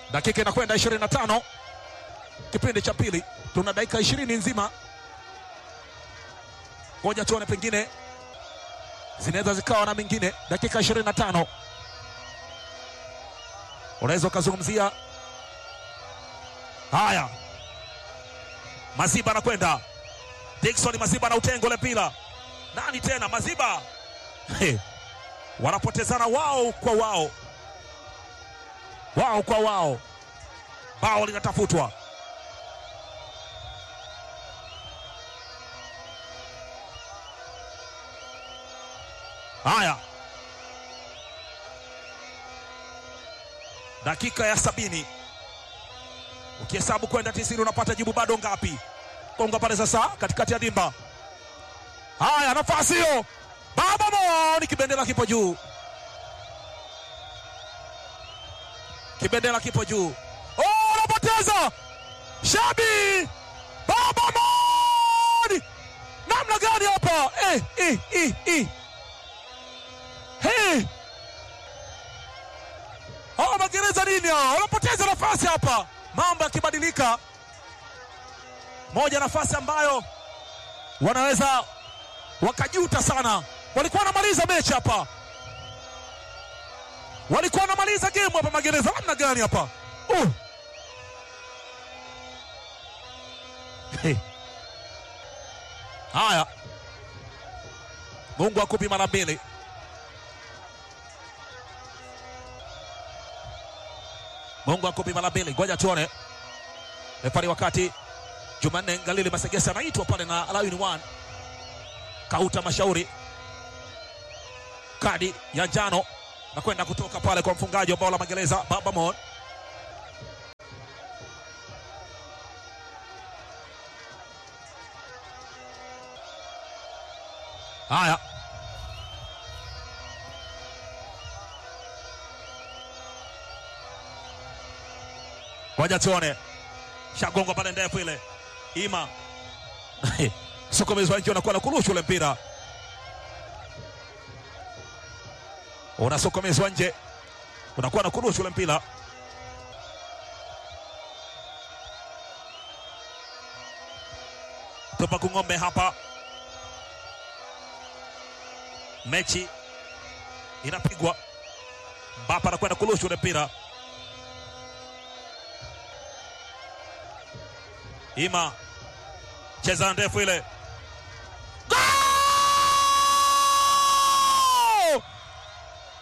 Dakika inakwenda 25 kipindi cha pili, tuna dakika 20 nzima. Ngoja tuone, pengine zinaweza zikawa na mengine. Dakika 25 unaweza ukazungumzia haya. Maziba anakwenda Dickson Maziba na utengo ule mpira nani tena? Maziba He. wanapotezana wao kwa wao, wao kwa wao, bao linatafutwa. Haya, dakika ya sabini ukihesabu kwenda tisini unapata jibu bado ngapi? Konga pale sasa katikati ya dimba. Haya, nafasi hiyo, baba mo, ni kibendera kipo juu, kibendera kipo juu. Oh, anapoteza Shabi, baba mo, namna gani hapa eh, eh, eh, eh. Hey. Oh, magereza nini hao? Wanapoteza nafasi hapa, mambo yakibadilika. Moja nafasi ambayo wanaweza wakajuta sana. Walikuwa wanamaliza mechi hapa, walikuwa wanamaliza game hapa. Magereza namna gani hapa? Uh. Hey. Haya, Mungu akupi mara mbili. Mungu akupi mara mbili. Ngoja tuone refari, wakati Jumanne Galili Masegesa anaitwa pale na Alawini One Kauta Mashauri, kadi ya njano na kwenda kutoka pale kwa mfungaji wa bao la Magereza Baba Mon. Haya, ngoja tuone, shagonga pale ndefu ile ima sokomezwa nje, unakuwa na kurusha ule mpira unasokomezwa nje, unakuwa na kurusha ule mpira. Tupa kung'ombe hapa, mechi inapigwa. Mbapa anakwenda kurusha ule mpira, ima cheza ndefu ile